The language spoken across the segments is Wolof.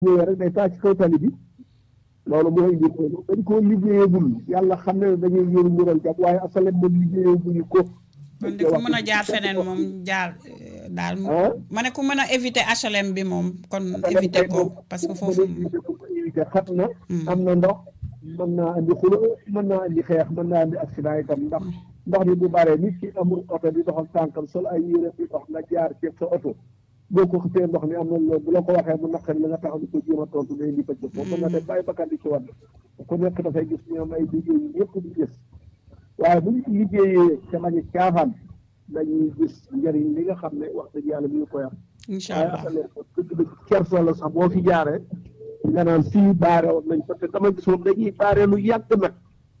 ñëwee rek day taa ci kaw tali bi loolu moo indi loolu dañ koo liggéeyagul yàlla xam ne dañuy yëru ngural jàpp waaye asalem moom liggéeyaguñu ko kon de ku mën a jaar feneen moom jaar daal ma ne ku mën a éviter HLM bi moom kon éviter ko parce que foofu éviter xat na am na ndox mën naa andi xulo mën naa andi xeex mën naa andi accident itam ndax ndox mi bu baree nit ki amul oto di doxal tànkam sol ay yére di dox nga jaar ceeb sa oto boo ko xëppee ndox mi am na loolu bu la ko waxee mu naqari la nga taxaw di ko jéem a tontu day indi pëcc foofu mën na def bàyyi bakkan di ci wadd ku nekk dafay gis ñoom ay liggéey yu ñëpp di gis waaye bu ñu liggéeyee te bañ a caafaan dañuy gis njëriñ li nga xam ne wax dëgg yàlla mi ngi koy am incha waaye allah asale dëgg dëgg kersa la sax boo fi jaaree nga naan fii baare woon nañ parce que dama gis moom dañuy baare lu yàgg nag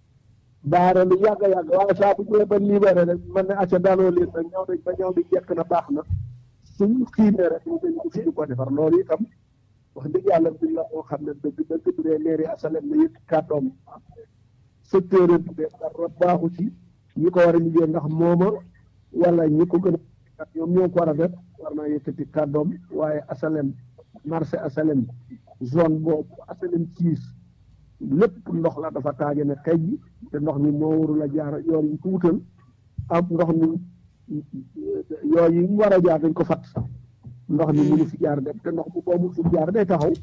baare lu yàgg yàgg waaye saa bu ñëwee ba libéré rek man ne acca daanoo leen nag ñëw nañ ba ñëw bi jekk na baax na suñu xiimee rek ñu dañ ko fi di ko defar loolu itam wax dëgg yàlla bi la moo xam ne dëgg dëgg bu dee mairie asalem na yëpp kàddoom secteur bi de dara baaxu ci ñi ko war a liggéey ndax mooma wala ñi ko gën a ñoom ñoo ko war a def war naa yëkkati kàddoom waaye asalem marché asalem zone boobu asalem siis lépp ndox la dafa taaje ne xëy ji te ndox mi moo warul a jaar yoon yi ko wutal am ndox mi yooyu yi mu war a jaar dañ ko fat sax ndox mi mënu fi jaar dem te ndox bu boobu fi jaar day taxaw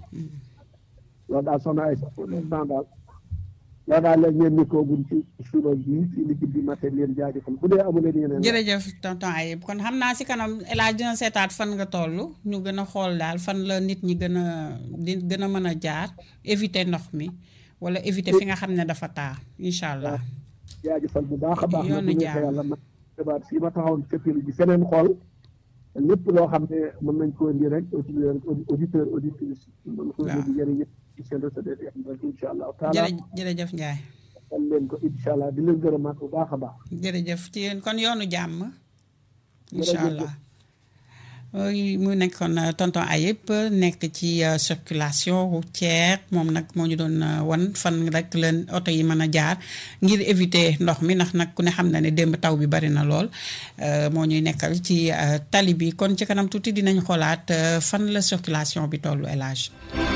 loolu daal soxna ay sax pour l'instant daal loolu daal léegi ngeen nikoogun ci suba bi ci liggéey bi matin leen jaajëfal bu dee amu leen yeneen jërëjëf tonton Ayib kon xam naa si kanam El Hadj dina seetaat fan nga toll ñu gën a xool daal fan la nit ñi gën a di gën a mën a jaar éviter ndox mi wala éviter fi nga xam ne dafa taa incha allah. jaajëfal bu baax a baax na yoonu bu ñu jaam. yàlla ma xibaar fii ma taxawoon feppilu ji feneen xool lépp loo xam ne mën nañ ko indi rek auditeur auditeur auditrice mën ko waaw. indi jëriñ yëpp ci seen recette yi am rek incha allah taala jërë jërëjëf Ndiaye xam leen ko incha allah di leen gërëmaat bu baax a baax jërëjëf ci yéen kon yoonu jàmm. incha Jërëjëf. allah oui, mu nekkoon euh, tonton Ayib nekk ci euh, circulation routière moom nag moo ñu doon euh, wan fan rek leen oto yi mën a jaar ngir éviter ndox mi ndax nag ku ne xam na ne démb taw bi bari na lool euh, moo ñuy nekkal ci euh, tali bi kon ci kanam tuuti dinañ xoolaat euh, fan la circulation bi tollu élage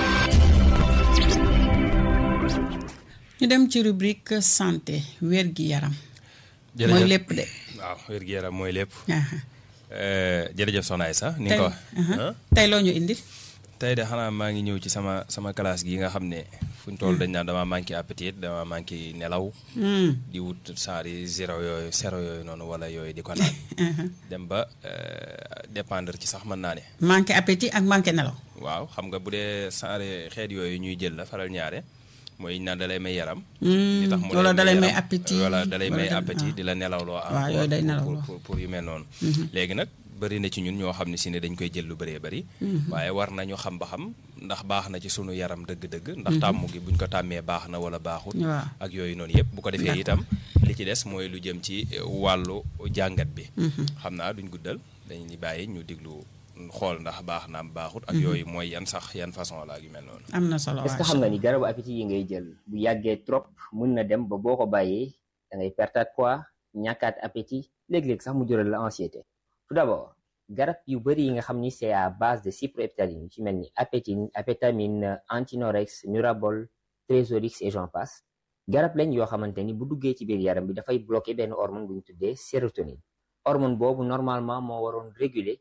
ñu dem ci rubrique santé wér gi yaram mooy lépp de waaw wér-gu-yaram mooy lépp aha. Euh, jërëjëf Soxna Aïssa ni tey nga ko aha. ah tey loo ñu indi tey de xanaa maa ngi ñëw ci sama sama classe gi nga xam ne fu ñu toll dañ naan dama manqué appétit dama manqué nelaw Hmm. di wut saari zéro yooyu zéro yooyu noonu wala yooyu di ko naan aha. dem ba euh, dépendre ci sax mën naa ne manqué appétit ak manqué nelaw waaw xam nga bu dee saari xeet yooyu ñuy jël la faral ñaare mooy naan dalay may yaram Hmm. li tax mu wala dalay may yaram, appétit wala dalay may dal- appétit ah. di la nelaw loo waaw yooyu day nelaw pour, loo. pour, pour yu mel noonu léegi nag bëri na ci ñun ñoo xam ne si ne dañ koy jël lu bëree bëri waaye war nañu xam ba xam ndax baax na ci sunu yaram dëgg-dëgg ndax tàmm gi buñ ko tàmmee baax na wala baaxut waaw ak yooyu noonu yëpp bu ko defee itam li ci des mooy lu jëm ci eh, wàllu jàngat bi xam naa duñ guddal dañuy bàyyi ñu diglu xool ndax baax na am baaxut ak yooyu mooy yan sax yan façon la ak yu mel noonu am na solo est-ce que xam nga ni garabu appétit yi ngay jël bu yàggee trop mun na dem ba boo ko bàyyee da ngay pertaat poids ñàkkaat appétit léeg-léeg sax mu jural la anxiété tout d'abord garab yu bëri yi nga xam ni c'est à base de cyproheptaline yu ci mel ni apétine apétamine antinorex nurabol trésorix et j'en passe garab lañ yoo xamante ni bu duggee ci biir yaram bi dafay bloquer benn hormone bu ñu tuddee sérotonine hormone boobu normalement moo waroon réguler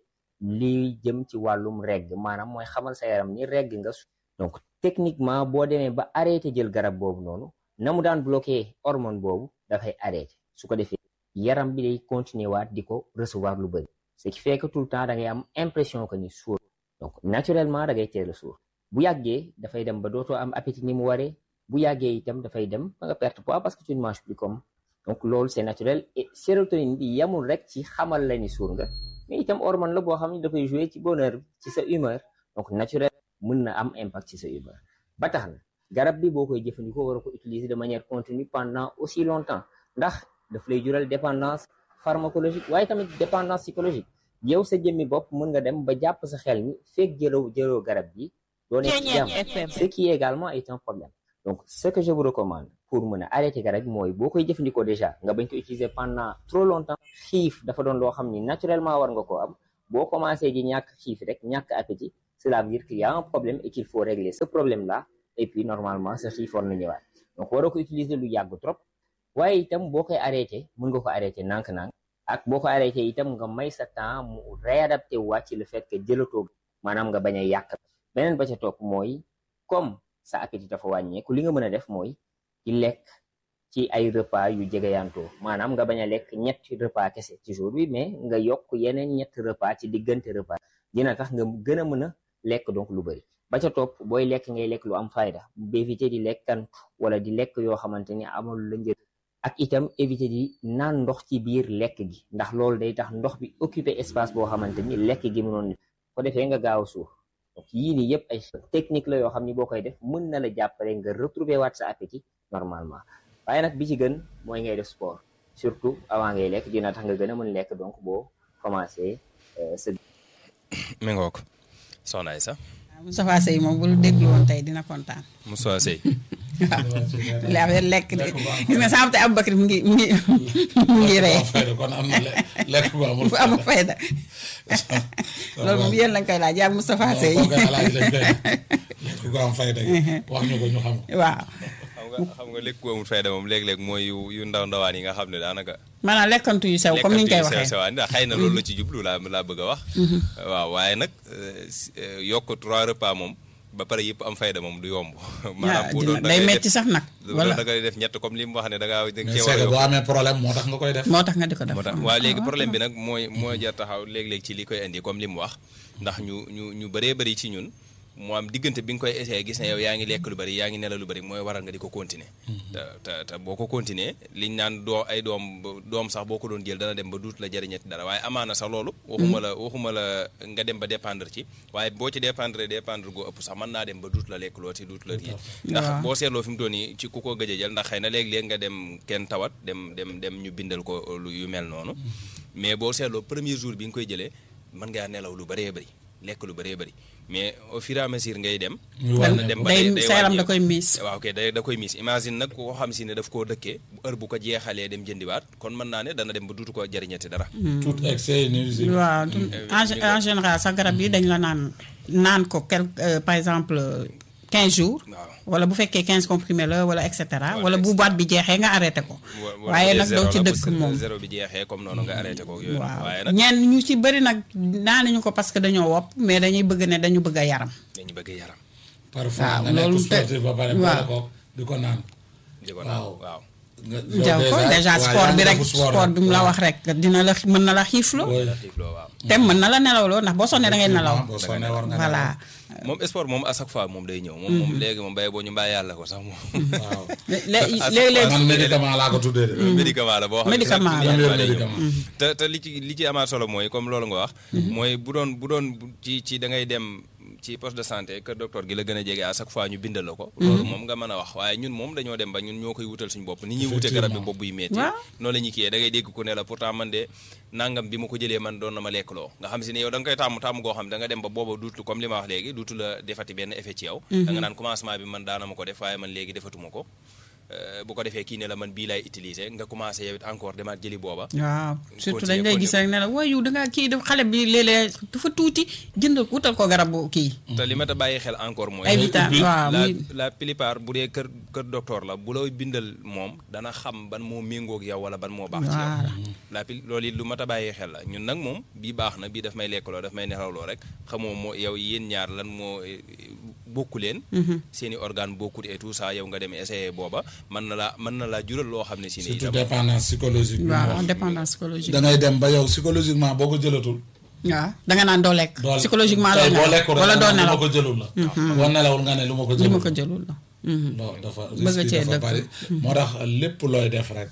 li jëm ci wàllum regg maanaam mooy xamal sa yaram ni regg nga donc techniquement boo demee ba arrêté jël garab boobu noonu na mu daan bloqué hormone boobu dafay arrêté su ko defee yaram bi day continuer waat di ko recevoir lu bëri ce qui fait que tout le temps da ngay am impression que ni suur donc naturellement da ngay teel a suur bu yàggee dafay dem ba dootoo am appétit ni mu waree bu yàggee itam dafay dem ba nga perte poids parce que tu ne manges plus comme donc loolu c'est naturel et sérotonine bi yamul rek ci xamal la ni suur nga mais itam hormone la boo xam ne dafay jouer ci bonheur ci sa humeur donc naturel mën na am impact ci sa humeur ba tax na garab bi boo koy jëfandikoo war a ko utiliser de manière continue pendant aussi longtemps ndax daf lay jural dépendance pharmacologique waaye tamit dépendance psychologique yow sa jëmmi bopp mën nga dem ba jàpp sa xel ni fekk jëloo jëloo garab bi doo nekk ci jàmm ce qui également est un problème donc ce que je vous recommande pour mën a arrêter garab bi mooy boo koy jëfandikoo déjà nga bañ ko utiliser pendant trop longtemps xiif dafa doon loo xam ni naturellement war nga koo am boo commencé ji ñàkk xiif rek ñàkk appétit cela veut dire qu'il y a un problème et qu'il faut régler ce problème là et puis normalement sa xiif war na ñëwaat donc waroo ko utiliser lu yàgg trop waaye itam boo koy arrêté mën nga ko arrêté nànk-nànk ak boo ko arrêté itam nga may sa temps mu réadapté waat ci le fait que jëlatoo maanaam nga bañ a yàq beneen ba ca topp mooy comme sa appétit dafa wàññeeku li nga mën a def mooy ci lekk ci ay repas yu jegeyantoo maanaam nga bañ a lekk ñetti repas kese ci jour bi mais nga yokk yeneen ñetti repas ci diggante repas dina tax nga gën a mën a lekk donc lu bëri ba ca topp booy lekk ngay lekk lu am fayda éviter di lekkantu wala di lekk yoo xamante ni amul la njëriñ ak itam éviter di naan ndox ci biir lekk gi ndax loolu day tax ndox bi occuper espace boo xamante ni lekk gi mënoon ko defee nga gaaw a suuf donc yii nii yëpp ay technique la yoo xam ni boo koy def mën na la jàppale nga retrouver waat sa appétit normalement waaye nag bi ci gën mooy ngay def sport surtout avant ngay lekk dina tax nga gën a mën lekk donc boo commencé sa mi ngoog soxna Aïssa Moustapha Sey moom bu déglu woon tey dina kontaan. Moustapha Sey waaw li affaire lekk de gis nga sànq te Aboubacar mu ngi mu ngi mu ngi rey. kon am na lekk bu amul bu amul fayda loolu moom yéen lañ koy laaj yaa Moustapha Sey. lekk gu am fayda wax ñu ko ñu xam ko. waaw. xam nga xam nga lekk gu amul fayda moom léeg-léeg mooy yu yu ndaw ndawaan yi nga xam ne daanaka. maanaam lekkantu yu sew comme ni ñu koy lekkantu yu waxee. sew sewaan ndax xëy na loolu la ci jublu laa laa bëgg a wax. waaw waaye nag yokk trois repas moom ba pare yëpp am fayda moom du yomb. maanaam bu doon da day ngay metti def sax nag. bu doon wala da ngay def ñett comme li mu wax ne da ngaa da nga mais cee war a c'est que yokk. boo amee problème moo tax nga koy def. moo tax nga di ko def. moo tax waaw léegi problème bi nag mooy moo jar taxaw léeg-léeg ci li koy indi comme li mu wax ndax ñu ñu ñu bëree bëri ci ñun mu am diggante bi nga koy essayé gis ne yow yaa ngi lekk lu bëri yaa ngi nelaw lu bëri mooy waral nga di ko continuer te te te boo ko continuer liñ naan doo ay doom doom sax boo ko doon jël dana dem ba duut la jëriñati dara waaye amaana sax loolu waxuma la waxuma la nga dem ba dépendre ci waaye boo ci dépendre dépendre goo ëpp sax mën naa dem ba duut la lekk loo ci duut la kii ndax Waaw. boo seetloo fi mu toll nii ci ku ko gëj a jël ndax xëy na léeg-léeg nga dem kenn tawat dem dem dem ñu bindal ko lu yu mel noonu mais boo seetloo premier jour bi nga koy jëlee mën ngaa nelaw lu bëree bëri lekk lu bëree bëri mais au fur et à mesure ngay dem. Muy war na wàññeeku. dem ba day day sa yaram da wàññeeku. koy miis. waaw ok day da koy miis imagine nag koo xam si ne daf koo dëkkee bu heure bu ko jeexalee dem jëndiwaat kon mën naa ne dana dem ba duutu ko jëriñati dara. tout excès est nuisible. waaw du- en gé- en général sax garab yi dañ la naan naan ko quelque euh, par exemple euh, 15 jours. waaw wala bu fekkee 15 comprimés la wala et cetera Wala wala et bu boîte bi jeexee nga arrêté ko. wa- wala waaye bu dee nag zéro doo ci la, bu dëkk zéro- moom. zéro bi jeexee comme noonu nga arrêté ko yooyu. waaw waaye nag ñenn ñu ci bëri nag naanuñu ko parce que dañoo wopp mais dañuy bëgg ne dañu bëgg a yaram. dañu bëgg yaram. parfois waaw, nga nekk loolu te- sportif ba pare waaw. boole ko di ko naan. di ko Waaw. naan waaw. nga jaw ko déjà sport bi rek sport bi mu la wax rek dina la xi- mën na la xiifloo. xiifloo waaw. te mën na la nelawloo ndax boo sonnee da ngay nelaw. boo sonnee war nga voilà. moom sport moom à chaque fois moom day ñëw. moom moom léegi moom bay boo ñu mbaa yàlla ko sax moom. nelaw. waaw. Lé- Ah, léeg-léeg man médicament laa ko tuddee de. médicament la boo xam ne Médicament chaque la. jour Premier day ñëw. médicament. te te li ci li ci amaat solo mooy comme loolu nga wax. mooy bu doon bu doon bu- ci ci da ngay dem ci poste de santé que docteur gi la gën a jege à chaque fois ñu bindal la ko. loolu moom nga mën a wax waaye ñun moom dañoo dem ba ñun ñoo koy wutal suñu bopp ni ñuy wute garab bi Effectivement. bopp buy metti Waaw. noonu la ñuy kiyee da ngay dégg ku ne la pourtant man de nangam bi ma ko jëlee man doon na ma lekk loo nga xam si ne yow da nga koy tàmm tàmm goo xam da nga dem ba booba duutu comme li ma wax léegi duutu la defati benn effet ci yow da nga naan commencement bi man daana ma ko def waaye man léegi defatuma ko Euh, bu ko defee kii ne la man bii laay utiliser nga commencé yow it encore demaat jëli booba waaw surtout Continuer, dañ lay gis continuer. rek ne la waaye yow da ngaa kii def xale bi léeg-léeg dafa tuuti jëndal wutal ko garabu kii. te li ma ta bàyyi xel encore mooy ay vitamines waaw la muy la plupart bu dee kër kër docteur la bu lay bindal moom dana xam ban moo méngoog yow wala ban moo baax ci yow Voilà. la pil loolu it lu mat a bàyyi xel la ñun nag moom bii baax na bii daf may lekkaloo daf may nelawloo rek xamoo moo yow yéen ñaar lan moo eh, bokku leen seen i organe bokkut et tout ça yow nga dem essayer booba mën na la mën na laa jural loo xam ne si ne surtout itam dépendance psychologique. bi mu waaw wax. dépendance psychologique. da ngay dem ba yow psychologiquement boo ko jëlatul. waaw da nga naan doo lekk. doo psychologiquement tey doo boo nelaw lekkul rek wala nga doo naan nelaw lu ma ko jëlul la. boo nelawul nga ne lu ma ko li jëlul. ma ko jëlul la. non dafa Bëgg risque cee yi dafa dëkk. bari moo tax lépp looy def rek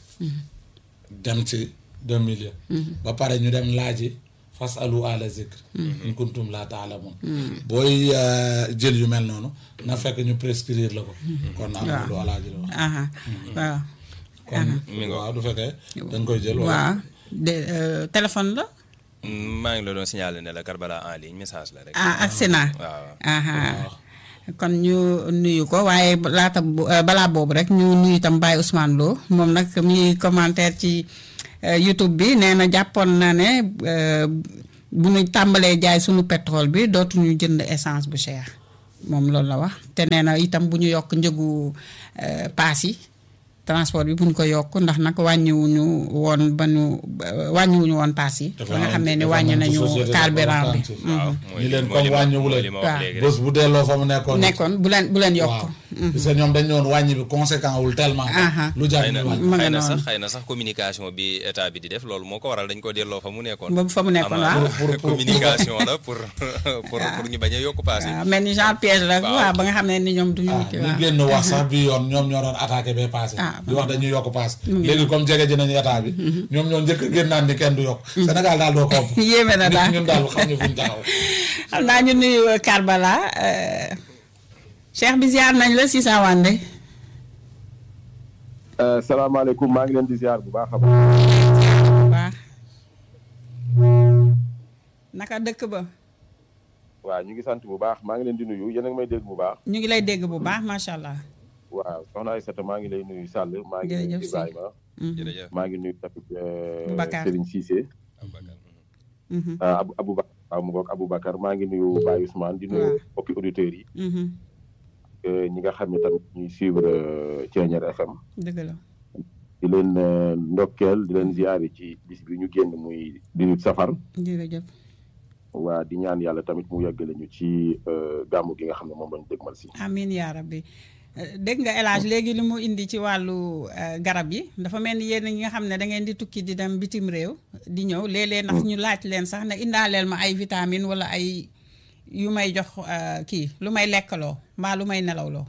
dem ci deux milieux ba pare ñu dem laaji fas alu ala zikr in kuntum la taalamun booy euh, jël yu mel noonu na fekk ñu prescrire la ko kon am na lu alaaji la wax aha waaw. kon Mi ngi waaw du fekkee da nga koy jël wala waaw de euh, téléphone la. maa ngi la doon signaler ne la Karbala en ligne message la rek ah ak Sénat. waaw aha kon ñu nuyu ko waaye laata bu- euh, balaa boobu rek ñu nuyu itam Baye Ousmane Lo moom nag mi ngi commentaire ci euh, YouTube bi nee na jàppoon na ne euh, bu ñu tàmbalee jaay sunu pétrole bi dootuñu jënd essence bu cher moom loolu la wax te nee na itam bu ñu yokk njëgu euh, paas yi transport bi bu ñu ko yokk ndax nag wàññiwuñu woon ba ñu euh, wàññiwuñu woon paas yi. ba nga xam ne ni wàññi nañu carburant bi. waaw ñu leen comme wàññiwu li leen ma wax waaw. léegi rek bés bu delloo fa mu nekkoon nekkoon bu leen bu leen yokk. waaw parce que ñoom dañ ñëwoon wàññi bi conséquent wul tellement Aha. lu jar xëy na ñu wàññi ma nga xëy na noonu. sax xëy na sax communication bi état bi di def loolu moo ko waral dañ ko delloo fa mu nekkoon. ba fa mu nekkoon Amaana waaw. pour- pour- communication la pour pour pour ñu bañ a yokk paas yi. waaw mel ni genre piège la Waaw. waaw ba nga xam ne ni ñoom duñu ah kii ñu waaw. génn wax sax bi yoon ñoom ñoo doon attaqué bee passé Ah, di wax dañuy yokk paas ngi léegi comme jege ji nañu état bi ñoom ñoo njëkk a génn naan ni kenn du yokk Sénégal daal doo kopp yéeme na daal ñun daal xam ñu fuñ taxaw xam naa ñu nuyu Karbala euh, Cheikh bi ziar nañ la si sa wànde salaamaaleykum maa ngi leen di ziar bu baax a baax. bu baax naka dëkk ba waaw ñu ngi sant bu baax maa ngi leen di nuyu yéen a ngi may dégg bu baax. ñu ngi lay dégg bu baax macha allah. waaw soxna Aïssata maa ngi lay nuyu Sall. maa ngi nuyu Jërëjëf si. Ibrahima. jërëjëf maa ngi nuyu tamit euh, Boubacar. Serigne Cissé. Aboubacar. Mhm, ah Abou Aboubacar waaw mu ngoog Aboubacar maa ngi nuyu Baye Ousmane di nuyu Waaw. mbokki auditeurs yi. mhm, euh, ñi nga xam ne tamit ñuy suivre euh, Thiéniere FM. dëgg la di leen euh, ndokkeel di leen ziare ci bis bi ñu génn muy di safar. jërëjëf. waa di ñaan yàlla tamit mu yeggale ñu ci euh, gàmmu gi nga xam ne moom lañ dégmal si. amiin yaa rabbi Euh, dégg nga El Hadj léegi li mu indi ci wàllu euh, garab yi dafa mel ni yéen ñi nga xam ne da ngeen di tukki di dem bitim réew di ñëw léeg-léeg ndax ñu laaj leen sax ne indaaleel ma ay vitamine wala ay yu may jox euh, kii lu may lekkaloo mbaa lu may nelawloo.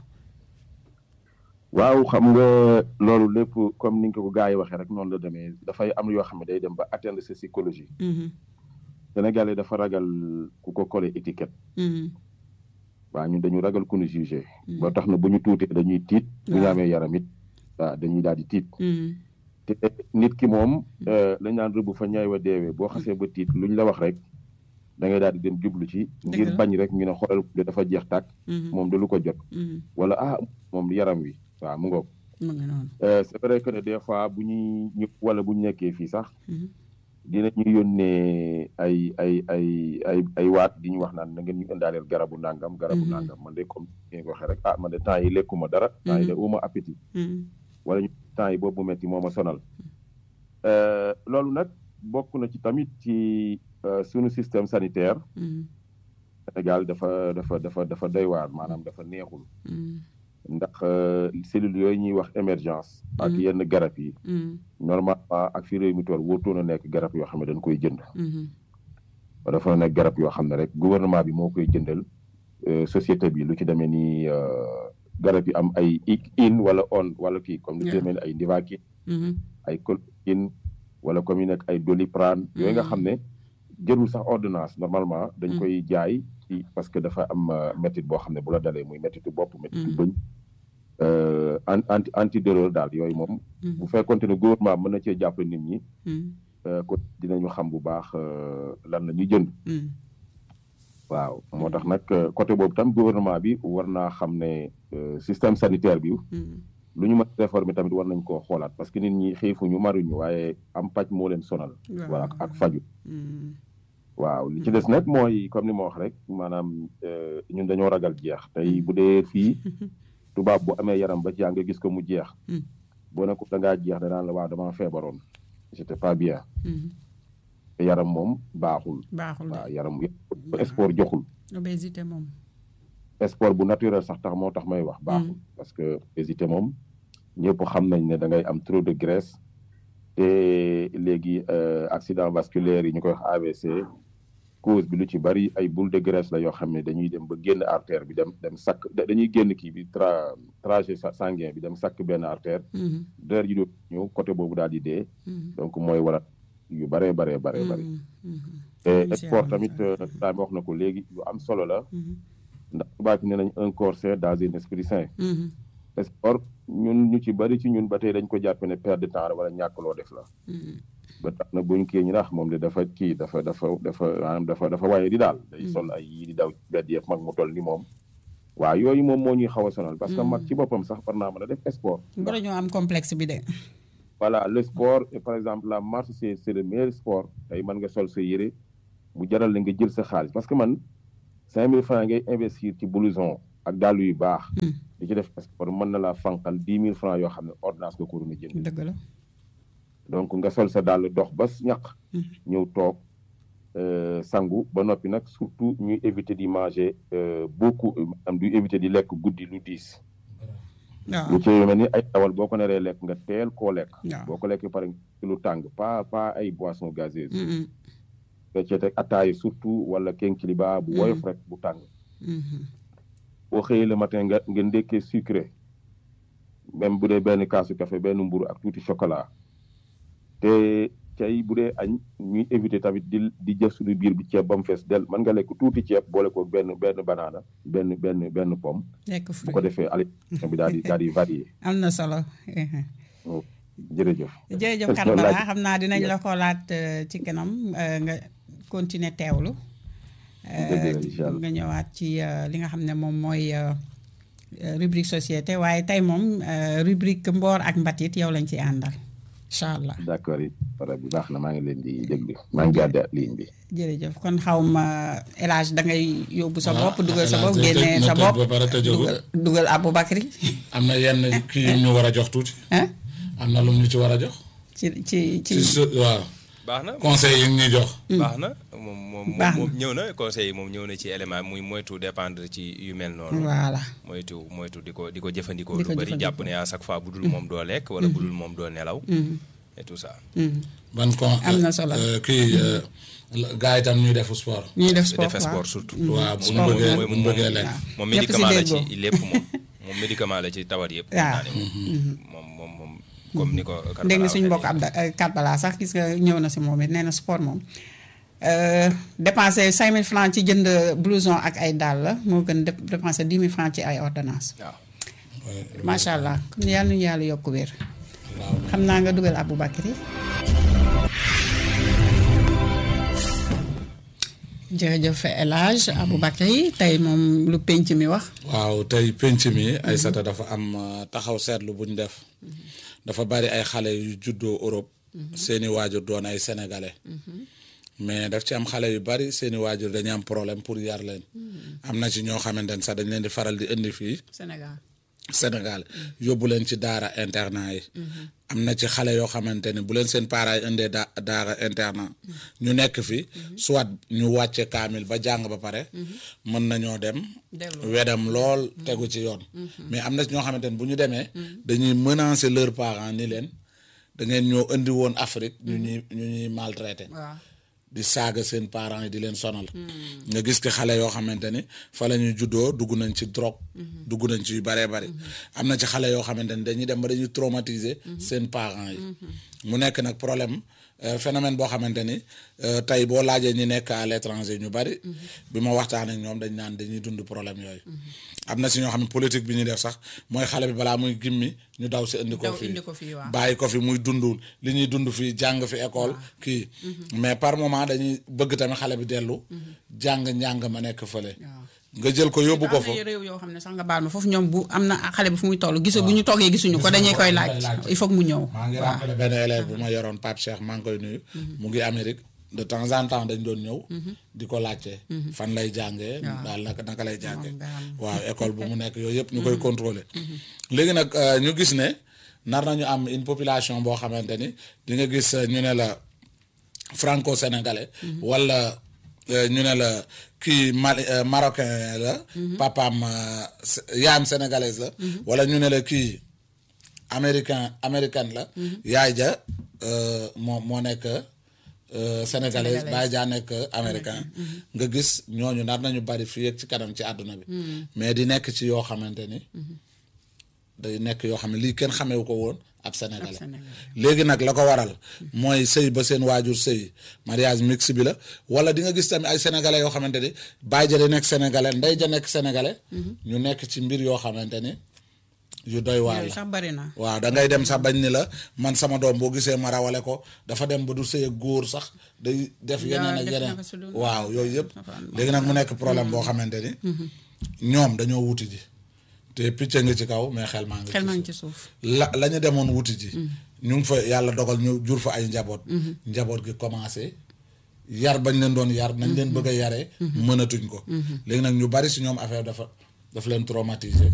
waaw xam nga loolu lépp comme ni nga ko gars yi waxee rek noonu la demee dafay am yoo xam ne day dem ba atteindre sa psychologie Mhm, Sénégalais dafa ragal ku ko collé étiquette mhm, waaw ñun dañu ragal ku ñu jugé Mhm. ba tax na bu ñu tuutee dañuy tiit bu ñu Waaw. amee yaram it waaw dañuy daal di tiit mhm, te nit ki moom euh, lañ naan rëbb fa ñaay wa deewee boo xasee ba tiit luñ la wax rek da ngay daal di dem jublu ci ngir la. bañ rek ñu ne xoolal de dafa jeex tàkk mhm, moom de lu ko jot mhm. wala ah moom yaram wi waaw mu ngoog mu ngi noonu. Euh, c'est vrai que ne des fois bu ñuy ñu wala bu ñu nekkee fii sax Mhm, dinañu yónnee ay ay ay ay ay waat di ñu wax naan na ngeen ñu indaaleel garabu nangam garabu Mhm. nangam man de comme ni nga ko waxee rek ah man de temps yi lekkuma dara temps yi de uma appétit mhm, wala ñu temps yi boobu metti moo ma sonal Euh, loolu nag bokk na ci tamit ci euh, sunu système sanitaire mhm, Sénégal dafa dafa dafa dafa doy waar maanaam dafa neexul mhm, ndax euh, cellules yooyu ñuy wax émergence ak Mhm. yenn garab yi mhm, normalement ak fi réew mi toll wóotoon a nekk garab yoo xam ne dañ koy jënd mhm. dafa nekk garab yoo xam ne rek gouvernement bi moo koy jëndal euh, société bi lu ci demee ni euh, garab yi am ay i in wala on wala kii comme lu ci Yeah. demee ni ay Nivaquine Mhm, ay Colchicine wala comme yu nekk ay Doliprane yooyu nga Mhm. xam ne jërul sax ordonnance normalement dañ Mhm. koy jaay ci parce que dafa am euh, métit boo xam ne bu la dalee muy métitu bopp métitu Mhm. bëñ euh, an- anti antidouleur daal yooyu moom mhm, bu fekkonte ne gouvernement mën na cee jàppale nit ñi mhm, euh, ko dinañu xam bu baax euh, lan la ñuy jënd mhm. waaw moo tax nag euh, côté boobu tam gouvernement bi war naa xam ne euh, système sanitaire bi Mhm, lu ñu mën a réformer tamit war nañ koo xoolaat parce que nit ñi xiifuñu maruñu waaye am paj moo leen sonal voilà ak- ak faju mhm, waaw li ci des nag mooy comme ni ma wax rek maanaam euh, ñun dañoo ragal jeex tey bu dee fii tubaab bu amee yaram ba ci yaa nga gis ko mu jeex Mm. boo ne ko da ngaa jeex danaan la waaw damaa feebaroon j'étais pas bien mhm. te yaram moom baaxul baaxul de waaw yaram yëpp sport joxul obésité moom. sport bu naturel sax tax moo tax may wax baaxul parce que obésité moom ñëpp xam nañ ne da ngay am trop de graisse te léegi euh, accident vasculaire yi ñu koy wax AVC cause bi lu ci bari ay boule de graisse la yoo xam ne dañuy dem ba génn artère bi dem dem sakk da- dañuy génn kii bi tra trajet sa- sanguin bi dem sakk benn artère Mhm, deret ji do ñëw côté boobu daal di dee mhm, donc mooy waral yu baree baree baree bari mhm, mhm, te Oui, sport c'est tamit vrai. daa wax na ko léegi lu am solo la mhm, ndax tubaab bi nee nañ un corps sain dans un esprit sain mhm, sport ñun ñu ci bari ci ñun ba tey dañ ko jàppe ne perte de temps la wala ñàkk loo def la mhm. ba tax na buñ kii ñu nax moom de dafa kii dafa dafa dafa maanaam dafa dafa waaye di daal day Mm. sol ay yii di daw ci mbedd yëpp mag mu toll ni moom waaw yooyu moom moo ñuy xaw a sonal parce que Mm. mag ci boppam sax war naa mën a def sport war ñoo am complexe bi de. voilà le sport et par exemple la marche c'est c'est le meilleur sport tey mën nga sol sa yére bu jaral la nga jël sa xaalis parce que man cinq mille francs ngay investir ci blouson ak dàll yu baax di ci def sport mën na laa fanqal dix mille francs yoo xam ne ordonnance nga ko waroon a jënd dëgg la donc nga sol sa dàll dox ba ñaq ñëw toog sangu ba noppi nag surtout ñuy éviter di manger beaucoup am du éviter di lekk guddi lu diis waaw lu ci mel ni ay dawal boo ko naree lekk nga teel koo lekk waaw boo ko lekkee pare ci lu tàng pas pas ay boissons gazeuses Mhm, nga cee teg ataay surtout wala kenkiliba bu woyof rek bu tàng mhm. boo xëyee le matin nga nga ndékkee sucré même bu dee benn kaasu café benn mburu ak tuuti chocolat te cay bu dee añ ñuy éviter tamit di di jëf suñu biir bi ceeb ba mu fees del mën nga lekk tuuti ceeb boole ko benn benn banaana benn benn benn pomme lekk bu fruit ko defee alimentation bi daal di daal di varié am na solo jërëjëf jërëjëf Parce que Karbala laaj- xam naa dinañ la ko laat euh, ci kanam euh, nga continuer teewlu Euh, Dëgg la, incha allah. nga ñëwaat ci euh, li nga xam ne moom mooy euh, euh, rubrique société waaye tey moom euh, rubrique mboor ak mbatit yow lañ ci àndal incha allah d'accord it pare bi baax na maa ngi leen di déglu maa ngi gàdde ligne bi jërëjëf kon xaw ma élage da ngay yóbbu sa waaw, bopp dugal sa El bopp Hadj génnee na sa tëj bopp ba pare tëjagul. dugal dugal Aboubacry am na yenn kii yu ñu war a jox tuuti ah am na lu ñu ci war a jox ci ci ci ci su waaw baax na conseil yi ñuy jox baax na moom moom Baax na. moom ñëw na conseil yi moom ñëw na ci élément muy moytu dépendre ci yu mel noonu voilà moytu moytu di ko di ko jëfandikoo Di lu ko bëri jëfandikoo. jàpp ne à chaque fois bu dul moom doo lekk wala bu dul moom doo nelaw et tout ça Mhm. ban con Am na solo. euh, kii euh, gars yi tam ñuy def sport ñuy def sport defe waaw. sport surtout waaw bu ñu Sport bëggee mooy bu ñu bëggee lekk moom Ñëpp si médicament la déggoo. ci lépp moom moom médicament la ci tawat yëpp Waaw. naa ne moom moom moom comme ni ko Karbala dégg nga suñu waxee mbokk Abda Karbala sax gis nga ñëw na si moom it nee na sport moom euh, dépenser 5000 francs ci jënd blouson ak ay dàll la moo gën dép- dépenser 10 000 francs ci ay ordonnance waaw macha allah kon yàlla nañu yàlla yokk wér xam naa nga dugal Aboubacry jërëjëf El Hadj Aboubacry tey moom lu penc mi wax waaw tey penc mi Aïssata dafa am euh, taxaw seetlu bu ñu def dafa bari ay xale yu juddoo Europe seeni waajur doon ay sénégalais mais daf ci am xale yu bari seeni waajur dañu am problème pour yar leen am na ci ñoo xamante ne sax dañ leen di faral di indi fii Sénégal Sénégal yóbbu leen ci daara internat yi am na ci xale yoo xamante ne bu leen seen parents yi indee da daara internat ñu nekk fi soit ñu wàcce kaamil ba jàng ba pare mën nañoo dem Dellu. wedam lool tegu ci yoon mais am na ci ñoo xamante ne bu ñu demee dañuy menacer leurs parents ni leen da ngeen ñoo indi woon Afrique ñu ñuy ñu ñuy maltraité waaw di saaga seen parents yi di leen sonal nga gis ki xale yoo xamante ni fa la ñuy juddoo dugg nañ ci drogue dugg nañ ci yu baree bari am na ci xale yoo xamante ni dañuy dem ba dañuy traumatiser seen parents yi mu nekk nag problème euh, phénomène boo xamante ni euh, tey boo laajee ñi nekk à l'étranger ñu bari bi ma waxtaan ak ñoom dañ naan dañuy dund problème yooyu am na si ñoo xam ne politique bi ñuy def sax mooy xale bi balaa muy gimmi ñu daw si indi ko Daw fii indi ko fii, waaw. bàyyi ko fi muy dundul li ñuy dund fii jàng fi école kii mais par moment dañuy bëgg tamit xale bi dellu jàng njàng ma nekk fële nga jël ko yóbbu ko fa am na réew yoo xam ne sax nga baal ma foofu ñoom bu am na xale bi fu muy toll gisu bu ñu toogee gisuñu ko dañuy koy laaj il faut que mu ñëw maa ngi rappelé benn élève bu ma yoroon Pape Cheikh maa ngi koy nuyu mu ngi Amérique de temps en temps dañ doon ñëw di ko laajte fan lay jàngee daal naka naka lay jàngee waaw école bu mu nekk yooyu yëpp ñu koy contrôler léegi nag euh, ñu gis ne nar nañu am une population boo xamante ni di nga gis euh, ñu ne la franco sénégalais wala euh, ñu ne la kii Mali euh, marocain la papaam euh, s- yaayam sénégalaise la wala ñu ne la kii américain américaine la yaay ja euh, moo moo nekk euh, sénégalaise baay jaa nekk américain nga gis ñooñu nar nañu bari fii ak ci kanam ci àdduna bi mais di nekk ci yoo xamante ni day nekk yoo xam ne lii kenn xamewu ko woon ab sénégalais léegi nag la ko waral mooy sëy ba seen waajur sëy mariage mixte bi la wala di nga gis tamit ay sénégalais yoo xamante ni baay ja di nekk sénégalais ndey ja nekk sénégalais ñu nekk ci mbir yoo xamante ni yu doy waar yooyu la sax bari na waaw da ngay dem sax bañ ni la man sama doom boo gisee ma rawale ko dafa dem ba du sëy ak góor sax day def yeneen ak def yeneen naka su dul- waaw yooyu yëpp léegi nag mu nekk problème boo xamante ni ñoom dañoo wuti ji te picc nga ci kaw mais xel maa ngi xel ci maa ngi suuf. ci suuf la la ñu demoon wuti ji ñu ngi fa yàlla dogal ñu jur fa ay njaboot njaboot gi commencé yar bañ leen doon yar nañ leen bëgg a yaree mënatuñ ko léegi nag ñu bari si ñoom affaire dafa daf leen traumatiser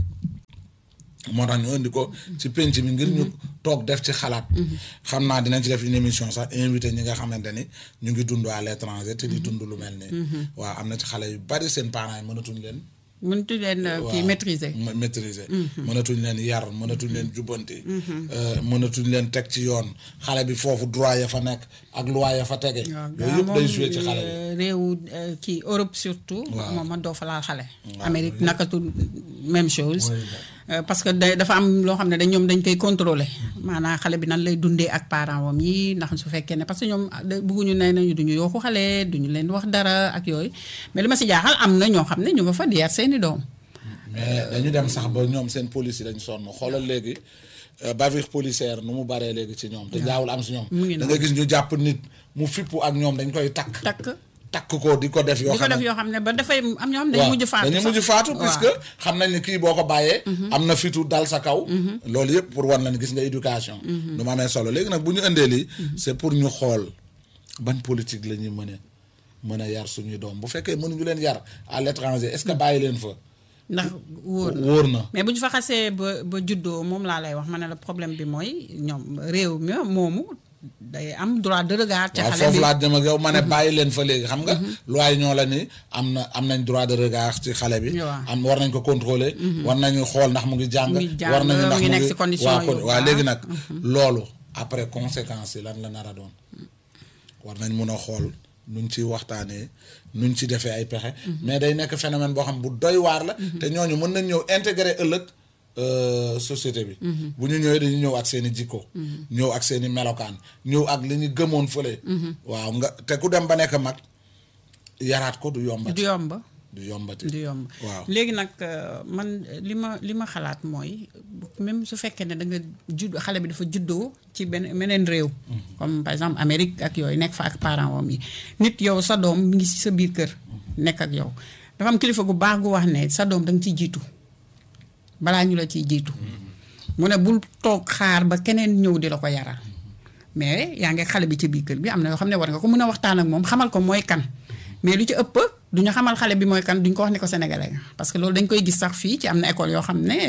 moo tax ñu indi ko ci penc mi ngir ñu toog def ci xalaat xam naa dinañ ci def une émission sax invité ñi nga xamante ni ñu ngi dund à l'étranger te di dund lu mel nii waaw am na ci xale yu bari seen parents yi mënatuñ leen mënatu leen kii maîtriser. ma- maîtriser mënatuñ leen yar mënatuñ leen jubbanti euh, mënatuñ leen teg ci yoon xale bi foofu droit ya fa nekk ak loi ya fa tege yooyu yëpp day joué ci xale bi réewu euh, kii Europe surtout. Waaw. moom man doo fa laal xale. Waaw. Amérique nakatul même chose. Oui. Euh, parce que da- dafa am loo xam ne dañ ñoom dañ koy contrôler maanaam xale bi nan lay dundee ak parents wam yi ndax su fekkee ne parce que ñoom da- bëgguñu ne nañu duñu yooxu xale duñu leen wax dara ak yooyu mais li ma si jaaxal am na ñoo xam ne ñu nga fa di yar seeni doom. mais dañu dem sax ba ñoom seen police yi dañ sonn xoolal léegi euh, bavure policière nu mu baree léegi ci ñoom te jaawul am si ñoom Mu ngi da nga gis ñu jàpp nit mu fippu ak ñoom dañ koy takk takk takk ko di ko def yoo di ko xam def ne yoo xam ne ba dafay am ñoo xam ne waaw dañuy mujj faatu dañuy sax. mujj faatu Waaw. puisque xam nañ ni kii boo ko bàyyee am na fitu dal sa kaw loolu yëpp pour wan la ni gis nga éducation nu ma amee solo léegi nag bu ñu indee lii c'est pour ñu xool ban politique la ñuy mën a mën a yar suñuy doom bu fekkee mënuñu leen yar à l'étranger est-ce que bàyyi leen fa ndax wóor na. wóor na mais bu ñu fa xasee ba ba juddoo moom laa lay wax ma ne la problème bi mooy ñoom réew mi moomu day am droit de regard. ca waaw xale foofu bi laa dem ak yow ma ne bàyyi leen fa léegi xam nga loi yi ñoo la ni am na am nañ droit de regard ci xale bi Waaw. am war nañ ko contrôler war nañu xool ndax mu ngi jàng Mu ngi jàng, war nañu mu ndax ngi mu nekk ngi ci condition waaw yu kon- waaw baax. léegi nag loolu après conséquences yi lan la nar a doon war nañ mun a xool nuñ ci waxtaanee nuñ ci defee ay pexe mais day nekk phénomène boo xam bu doy waar la te ñooñu mën nañ ñëw intégrer ëllëg euh, société bi bu ñu ñëwee dañu ñëw ak seen i jikko ñëw ak seen i melokaan ñëw ak li ñu gëmoon fële waaw nga te ku dem ba nekk mag yaraat ko du du yombati yomb du yombati du yomb waaw léegi nag euh, man euh, li ma li ma xalaat mooy même su fekkee ne da nga judd xale bi dafa juddoo ci benn meneen réew comme par exemple Amérique ak yooyu nekk fa ak parents wam yi nit yow sa doom mi ngi ci sa biir kër nekk ak yow dafa am kilifa gu baax gu wax ne sa doom da nga ciy jiitu balaa ñu la ciy jiitu mu ne bul toog xaar ba keneen ñëw di la ko yaral mais yaa ngi xale bi ci biir kër bi am na yoo xam ne war nga ko mën a waxtaan ak moom xamal ko mooy kan mais lu ci ëpp du ñu xamal xale bi mooy kan duñ ko wax ne ko sénégalais nga parce que loolu dañ koy gis sax fii ci am na école yoo xam ne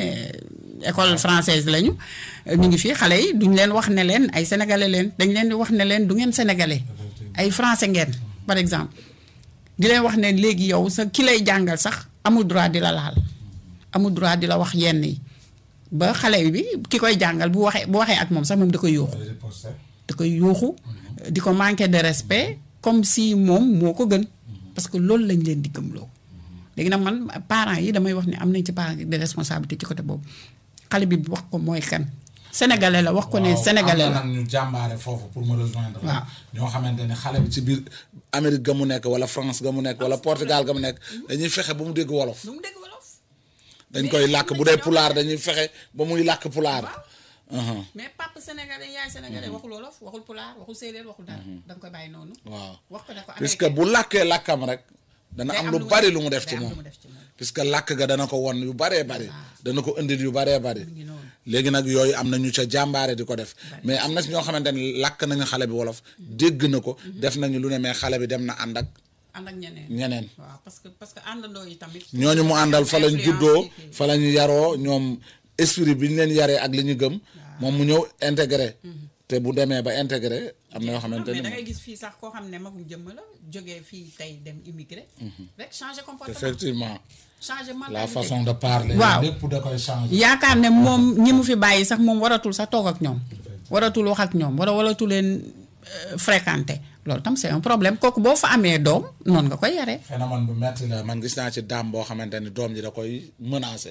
école française lañu ñu ngi fii xale yi duñ leen wax ne leen ay sénégalais leen dañ leen di wax ne leen du ngeen sénégalais ay français ngeen par exemple di leen wax ne léegi yow sa ki lay jàngal sax amul droit di la laal amul droit di la wax yenn yi ba xale bi ki koy jàngal bu waxee bu waxee ak moom sax moom da koy yuuxu da koy yuuxu di ko manquer de respect comme si moom moo ko gën parce que loolu lañ leen di gëmloo léegi nag man parents yi damay wax ne am nañ ci part de responsabilité ci côté boobu xale bi wax ko mooy kan sénégalais la wax ko ne sénégalais am na la nag ñu jàmbaare foofu pour me rejoindre Waaw. ñoo xamante ne xale bi ci biir Amérique ga mu nekk wala France ga mu nekk wala Portugal ga mu nekk dañuy fexe ba mu dégg wolof lu mu dégg wolof dañ koy làkk bu dee pulaar dañuy fexe ba muy làkk pulaar uhum, mais papa sénégalais yaay sénégalais waxul wolof waxul pulaar waxul séeréer waxul dara da nga koy bàyyi noonu waaw wax ko ne ko puisque américain bu làkkee làkkam rek dana Day am am lu lu mu bari def- lu mu def day ci am lu moom mu def ci moom. puisque làkk ga dana ko won yu baree bari dana ko indil yu baree bari ngi noonu. léegi nag yooyu am na ñu ca jàmbaare di ko def mais am na si ñoo xamante ne làkk nañu xale bi wolof dégg na ko def nañu lu ne mais xale bi dem na ànd ak ànd ak ñeneen ñeneen waaw parce que parce que àndandoo yi tamit ñooñu mu àndal fa lañ Influence juddoo yi kii. fa la ñu yaroo ñoom esprit bi ñu leen yaree ak li ñu gëm moom mu ñëw intégré te bu demee ba intégré am na yoo xamante mais ni da ngay gis fii sax koo xam ne magum jëmm la jógee fii tey dem immigré rek changer comportement effectivement changer la mentalité façon de parler Waaw. lépp da koy changer yaakaar ne moom ñi mu fi bàyyi sax moom waratul sax toog ak ñoom waratul wax ak ñoom wala waratul leen euh, fréquenter loolu tam c'est un problème kooku boo fa amee doom noonu nga koy yaree phénomène bu metti la man gis naa ci daam boo xamante ni doom ji da koy menacé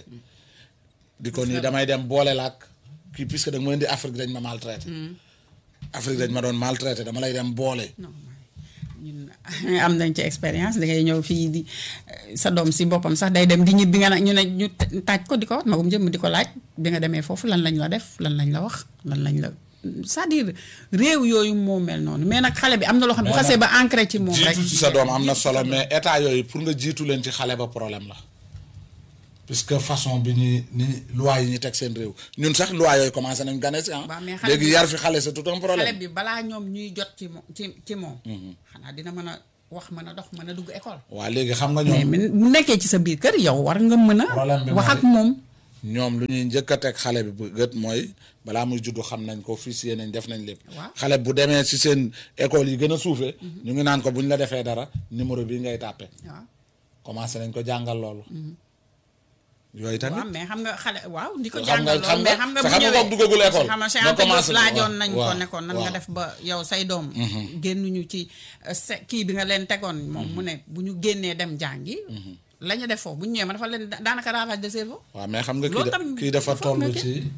di ko nii damay dem boole laak kii puisque da nga ma indi Afrique dañ ma maltraité Afrique dañ ma doon maltraité dama lay dem boole non ñun am nañ ci expérience dangay ñëw fii di sa doom si boppam sax day dem di ñibbi nga ne ñu ne ñu taaj ko di ko wax magum jëmm di ko laaj bi nga demee foofu lan lañ la def lan lañ la wax lan lañ la c'est-à-dire réew yooyu moo mel noonu mais nag xale bi am na loo xam ne bu Mais xasee nag ba ancré ci moom rek jiitu ci sa doom am na solo mais état yooyu pour nga jiitu leen ci xale ba problème la puisque façon bi ñuy ni loi yi ñu teg seen réew ñun sax loi yooyu commencé nañ gane si ah Waaw, mais xale léegi bi- yar fi xale c'est tout un xale problème bi balaa ñoom ñuy jot ci mo ci ci moom xanaa dina mën a wax mën a dox mën a dugg école waa léegi xam nga mais ñoom mais bu nekkee ci sa biir kër yow war nga mën Problème bi a wax mooy- ak moom ñoom lu ñuy njëkk a teg xale bi bu gët mooy balaa muy juddu xam nañ ko officier nañ def nañ lépp Waaw. xale bu demee si seen école yi gën a suufee ñu ngi naan ko bu ñu la defee dara numéro bii ngay tàppe waaw commencé nañ ko jàngal loolu yooyu tamit waaw mais xam nga xale waaw di ko Xam nga- jàngal xam loolu nga- mais xam nga sa bu xam nga ñëwee kooku duggagul école. xam nga nga Cheikh Anta Diop commencé ko, laajoon waaw, nañ ko waaw, nekkoon nan nga waaw. def ba yow say doom génnuñu ci euh, se- kii bi nga leen tegoon moom mu ne bu ñu génnee dem jàngi la ñu def foofu bu ñu ñëwee ma dafa leen da- daanaka ravage de cerveau waaw mais xam nga kii Loolu da- tam kii dafa il faut nga toll kii. ci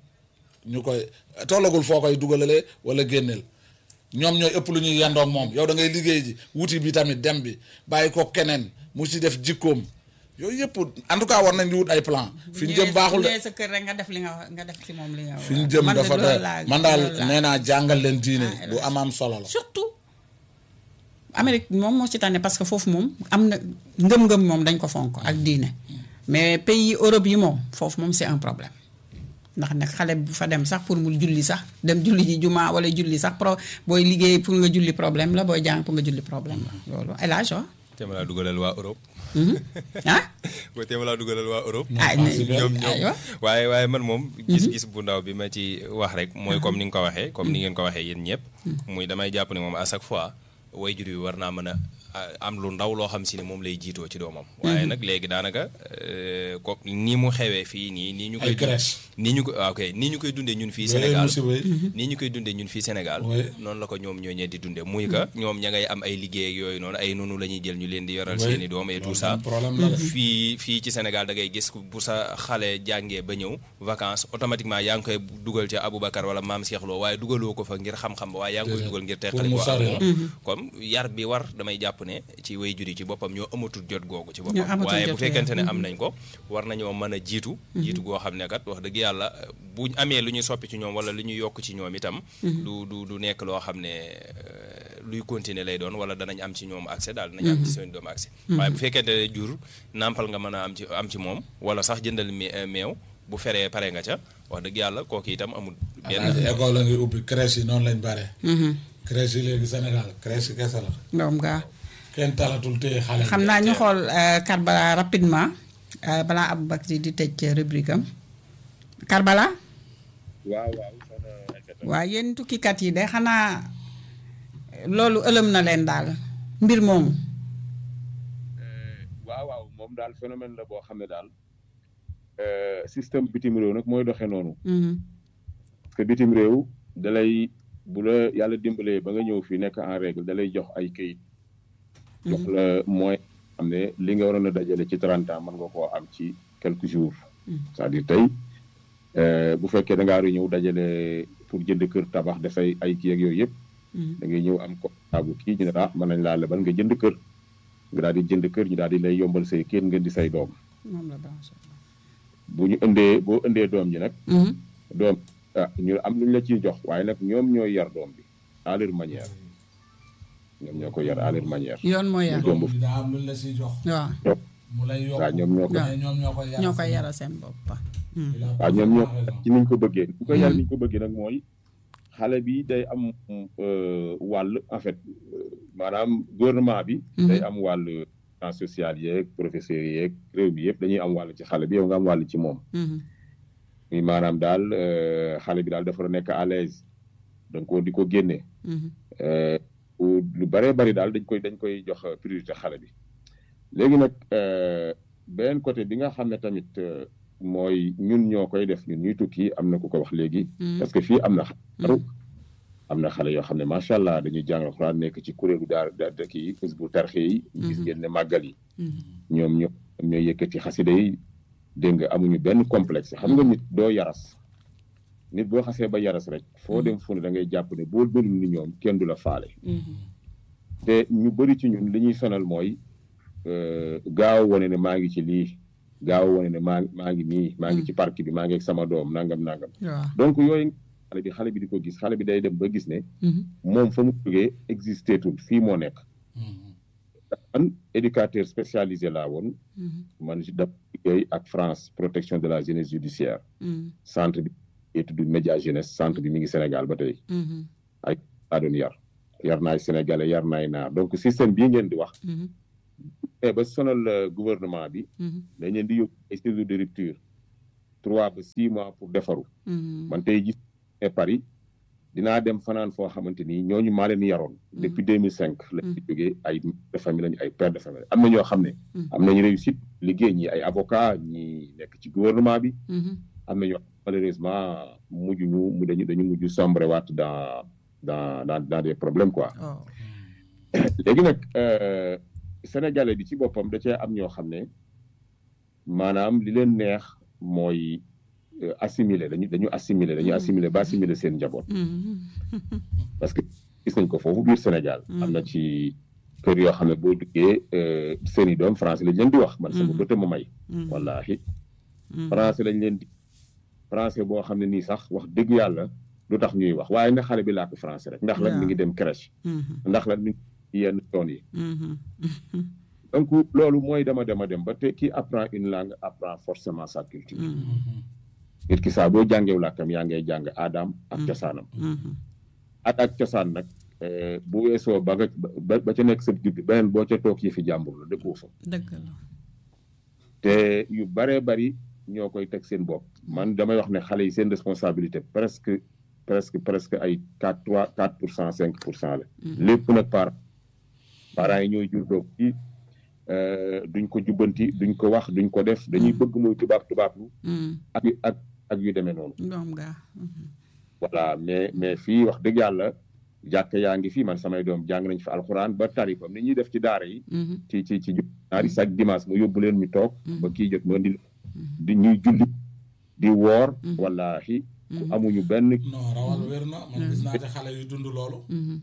ñu koy tollagul foo koy dugalalee wala génneel ñoom ñooy ëpp lu ñuy yendoog moom yow da ngay liggéey ji wuti bi tamit dem bi bàyyi ko keneen mu ci def jikkoom yooyu yëpp en tout cas war nañ di wut ay plan fi ñu jëm baaxul de ñëwee sa kër rek nga def li nga nga def ci moom li nga fi ñu jëm man de dafa loolu doy laa- man daal loolu laa- nee naa jàngal leen diine Ah, lu am am solo la surtout Amérique moom moo ci tànne parce que foofu moom am na ngëm-ngëm moom dañ ko fonk ak diine mais pays Europe yi moom foofu moom c'est un problème ndax nag xale bu fa dem sax pour mu julli sax dem julli ji juma wala julli sax pro booy liggéey pour nga julli problème la booy jàng pour nga julli problème la loolu El Hadj wa te ma laa dugalal waa Europe. ah booy te ma laa dugalal waa Europe. ah ñoom ñoom aywa waaye waaye man moom. gis-gis bu ndaw bi ma ci wax rek mooy comme ni nga ko waxee comme ni ngeen ko waxee yéen ñëpp. muy damay jàpp ne moom à chaque fois wayjur yi war naa mën a a- am lu ndaw loo xam si ne moom lay jiitoo ci doomam. waaye nag léegi daanaka euh, ko ni mu xewee fii nii nii ñu koy. Ay crèche. nii ñu ko waaw ok nii ñu koy dundee ñun fii Yooyu Sénégal musiba yi. nii ñu koy dundee ñun fii Sénégal. Oui. noonu la ko ñoom ñooñee di dundee muy que ñoom ña ngay am ay liggéey ak yooyu noonu ay nunu la ñuy jël ñu leen di yoral Oui. seeni doom et tout Loolu ça. tam problème la de. fii fii ci Sénégal da ngay gis ku- bu sa xale jàngee ba ñëw vacances automatiquement yaa ngi koy dugal ca Aboubacar wala maam Cheikh Lo waaye dugaloo ko fa ngir xam-xam ba waaye yaa ngi koy Déedéet. dugal ngir Pour teqali mu ko sori ak la. moom comme yar bi war damay jàpp ne ci way juri ci boppam ñoo amatul jot googu ci Ñoo boppam amatul waaye jot bu fekkente ne googu. am nañ ko war nañoo mën a jiitu jiitu goo xam ne kat wax dëgg yàlla buñ amee lu ñu soppi ci ñoom wala lu ñu yokk ci ñoom itam du du du nekk loo xam ne euh, luy continuer lay doon wala danañ am ci ñoom accès daal danañ am ci seen doom accès waaye bu fekkente ne jur nàmpal nga mën a am ci am ci moom wala sax jëndal me- euh, meew bu feree pare nga ca wax dëgg yàlla kooku itam amul benn Alaaji école la ngi ubbi crèche yi noonu lañ bare crèche yi léegi Sénégal crèche yi kese la moom gaa kenn talatul téye xale bi. xam naa ñu xool euh, Karbala rapidement euh, balaa Aboubacry di tëj rubrique am Karbala waaw waaw soxna Aïssata. waaw yéen tukkikat yi de xanaa loolu ëlëm na leen daal mbir moomu waaw waaw moom daal phénomène la boo xam ne daal euh, système bitim réew nag mooy doxee noonu Mhm. parce que bitim réew dalay bu la yàlla dimbalee ba nga ñëw fii nekk en règle dalay jox ay këyit jox la mooy xam ne li nga waroon a dajale ci 30 ans mën nga koo am ci quelques jours c'est-à-dire tey euh, bu fekkee da ngaa war a ñëw dajale pour jënd kër tabax dafay ay kii ak yooyu yëpp Mhm. da ngay ñëw am ko bu kii ñu ne ah mën nañ laa lebal nga jënd kër nga daal di jënd kër ñu daal di lay yombal say kër ngeen di say doom moom la branché. bu ñu indee boo indee doom ji nag Mhm. doom ah ñu am lu ñu la ciy jox waaye nag ñoom ñooy yar doom bi à leur manière ñoom ñoo ko yar à leur manière. yoon mooy yar Doom bu- bi daa am luñ la siy jox waaw mu lay yokk waaw ñoom ñoo ko mais ñoom ñoo koy yar ñoo koy yaral seen bopp Mhm. waaw ñoom ñoo ko yar ci niñ ko bëggee ñu ko yar niñ ko bëggee nag mooy xale bi day am euh, wàll en fait euh, maanaam gouvernement bi. day am wàll en social yeeg professeurs yeeg réew bi yëpp dañuy am wàll ci xale bi yow nga am wàll ci moom. Mhm. muy maanaam daal euh, xale bi daal dafa war a nekk à l'aise donc ko di ko génne. Mhm. Euh, u- lu bëree bëri daal dañ koy dañ koy jox priorité xale bi léegi nag euh, beneen côté bi nga xam ne tamit euh, mooy ñun ñoo koy def ñun ñuy tukki am na ku ko wax léegi. Mhm. parce que fii am na xaru am na xale yoo xam ne macha allah dañuy jàng alxuraan nekk ci kuréelu daar daar kii bu tarxe yi. gis ngeen ne màggal yi. Mhm. ñoom ñoo ñooy yëkkati xasida yi dégg nga amuñu benn complexe xam nga nit doo yaras nit boo xasee ba yaras rek foo dem fu ne da ngay jàpp ne boo mënul ni ñoom kenn du la faale Mhm. te ñu bëri ci ñun li ñuy sonal mooy euh, gaaw wane ne maa ngi ci lii gaaw wane ne maa maa ngi nii maa ngi ci parc bi maa ngi ak sama doom nangam nangam waaw donc yooyu xale bi xale bi di ko gis xale bi day dem ba gis ne Mhm. moom fa mu jógee existé tul fii moo nekk man éducateur spécialisé laa woon man si daf liggéey ak France protection de la jeunesse judiciaire centre bi étude média jeunesse centre bi mi ngi Sénégal ba tey ay laa doon yar yar naay sénégalais yar naay naar donc système bii ngeen di wax mais ba sonal gouvernement bi dañ leen di yóbbu ay séjours de rupture trois ba six mois pour defaru man tey gis ne Paris dinaa dem fanaan foo xamante ni ñooñu maa leen yaroon depuis deux mille cinq lañ ci jógee ay de famille lañu ay père de famille am na ñoo xam ne am nañu réussite liggéey ñi ay avocat ñi nekk ci gouvernement bi am na ñoo malheureusement mujj ñu mu dañu dañu mujj sombre waat dans dans dans dans des problèmes quoi léegi nag sénégalais bi ci boppam da cee am ñoo xam ne maanaam li leen neex mooy assimiler dañu dañu assimiler dañu assimiler ba assimiler seen njaboot parce que gis nañ ko foofu biir Sénégal am na ci kër yoo xam ne boo duggee seen i doom français lañ leen di wax man sama bëta ma may wallahi français lañ leen di français boo xam ne nii sax wax dëgg yàlla du tax ñuy wax waaye na xale bi làkk français rek ndax lan mi ngi dem crèche ndax lan mi ngi yenn yoon yi donc loolu mooy dama dema dem ba te qui apprend une langue apprend forcément sa culture nit ki saa boo jàngeew làkkam yaa ngay jàng aadaam ak cosaanam aada ak cosaan nag bu weesoo ba nga ba ca nekk sa judd beneen boo ca toog yi fi jàmbur la dëkkoo fa dëgg la te yu baree bari ñoo koy teg seen bopp man damay wax ne xale yi seen responsabilité presque presque presque ay quatre trois quatre pour cent cinq pour cent la lépp nag par parents yi ñooy jur doog ci duñ ko jubbanti duñ ko wax duñ ko def dañuy bëgg muy tubaab tubaab lu ak ak ak yu demee noonu doom gaa voilà mais mais fii wax dëgg yàlla jàkk yaa ngi fii man samay doom jàng nañ fi alxuraan ba tari comme ni ñuy def ci daara yi ci ci ci ñaari chaque dimanche mu yóbbu leen ñu toog ba kii jot ma di di ñuy julli di woor wallahi ku amuñu benn non rawal wér na man gis naa ci xale yu dund loolu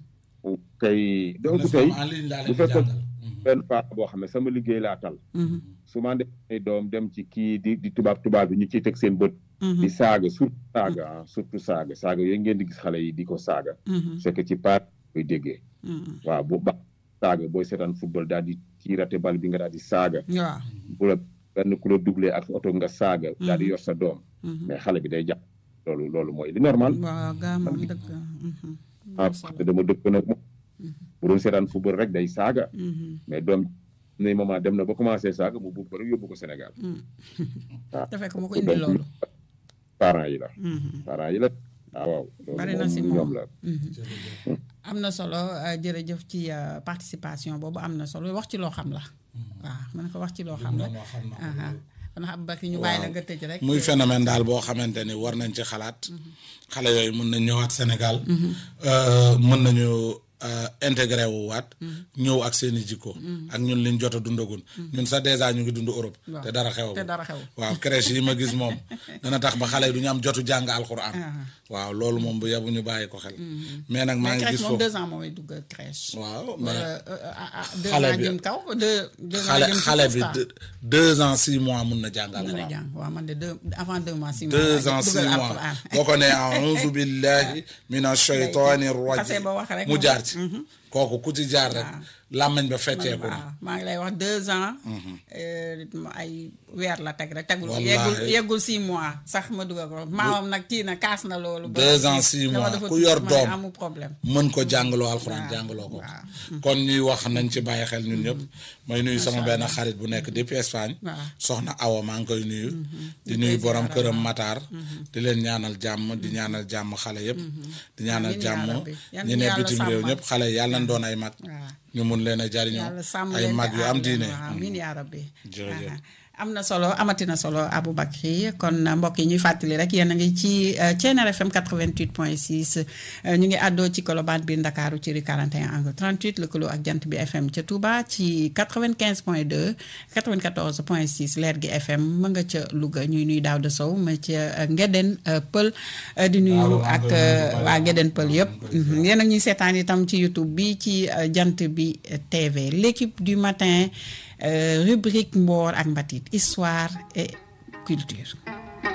kay donc tey en ligne laa bu leen di fekkoon jàngal benn paa boo xam ne sama liggéey laa tal su ma demee doom dem ci kii di di tubaab tubaab bi ñu ciy teg seen bët di saaga surtout saaga ah surtout saaga saaga yooyu ngeen di gis xale yi di ko saaga c'est que ci part koy déggee waaw bu ba saaga booy seetaan football daal di ci raté bal bi nga daal di saaga waaw bu la benn ku la doublé ak oto nga saaga daal di yor sa doom mais xale bi day jàpp loolu loolu mooy li normal waaw gaa moom dëgg ah parce que dama dëkk nag moom bu doon seetaan football rek day saaga mais doom ne moment dem na ba commencé saaga mu buub ko rek yóbbu ko Sénégal waaw te fekk mu ko indi loolu parents yi la parents yi la ah waaw loolu bari na si moom ñoom moom la am na solo euh, jërëjëf ci euh, participation boobu am na solo wax ci loo xam la waaw mën na ko wax ci loo xam la moo xam na aha kon xam ba ñu bàyyi la nga tëj rek muy phénomène daal boo xamante ni war nañ ci xalaat xale yooyu mën nañ ñëwaat Sénégal euh, mën nañu euh, intégré wu waat ñëw ak seen i jikko ak ñun liñ jot a dundagun ñun sax dèjà ñu ngi dund Europe Waaw. te dara xew te dara xew waaw crèche yi ma gis moom dana tax ba xale yi du ñu am jotu jàng alxuraan waaw loolu moom bu yebu ñu bàyyi ko xel mais nag maa mais ngi crèche gis moom foofu deux ans moom mooy dugg crèche waaw wala mais euh, ah, ah, deux xale ans bi- jëm kaw deux deux ans xale jëm ci xale bi constat. deux- deux ans six mois mun na jàng mën na alxuraan jàng waaw man de deux avant deux mois six mois deux laa ans dugal six mois alxuraan. boo ko nee a'uuzu billahi mina shaytaani xasee rajim ba wax rek mu moom. jaar ci kooku ku ci jaar rek làmmañ ba fecceeku na waaw maa ngi lay wax deux ans euh, ay weer la teg rek tegul Wallaahi. yeggul yeggul six mois sax ma dugal ko maamam nag kii na kaas na loolu ba Deux ans, six dama mois. dafa Ku tuuti, yor ma ne doom. amul problème mën ko jàngaloo alxuraan waaw, jàngaloo ko waaw. kon ñuy wax nañ ci bàyyi xel ñun ñëpp may nuyu sama benn xarit bu nekk depuis Espagne waaw. soxna Awa maa ngi koy nuyu di nuyu borom këram Matar di leen ñaanal jàmm di ñaanal jàmm xale yëpp di ñaanal Amiin yaa jàmm rabbi. Yal ñi na ne yàlla bitim réew sàmmal. ñëpp xale yi yàlla nañ doon ay mag waaw ñu mun leen a jariñoo yàlla sàmm ay leen mag te yu aar am leen. diine waaw amiin yaa rabbi Jërëjëf. Aha. am na solo amatina solo Aboubacry kon mbokk yi ñuy fàttali rek yéen a ngi ci euh, Thiéniere FM 88.6 euh, ñu ngi àddoo ci Colobane biir Ndakaaru ci rue 41 angle 38 lëkkaloo ak jant bi FM ca Touba ci 95.2 94.6 leer gi FM ma nga ca Louga ñuy nuy daaw de sow ma ca euh, Ngeden euh, Pël euh, di nuyu Waaw, maa ak ngi koy nuyu bu euh, baax. waa Ngeden Pël yëpp maa ngi koy Mhm. yéen a ñuy seetaan itam ci YouTube bi ci euh, jant bi euh, TV l'équipe du matin euh, rubrique Mboor ak Mbatit histoire et culture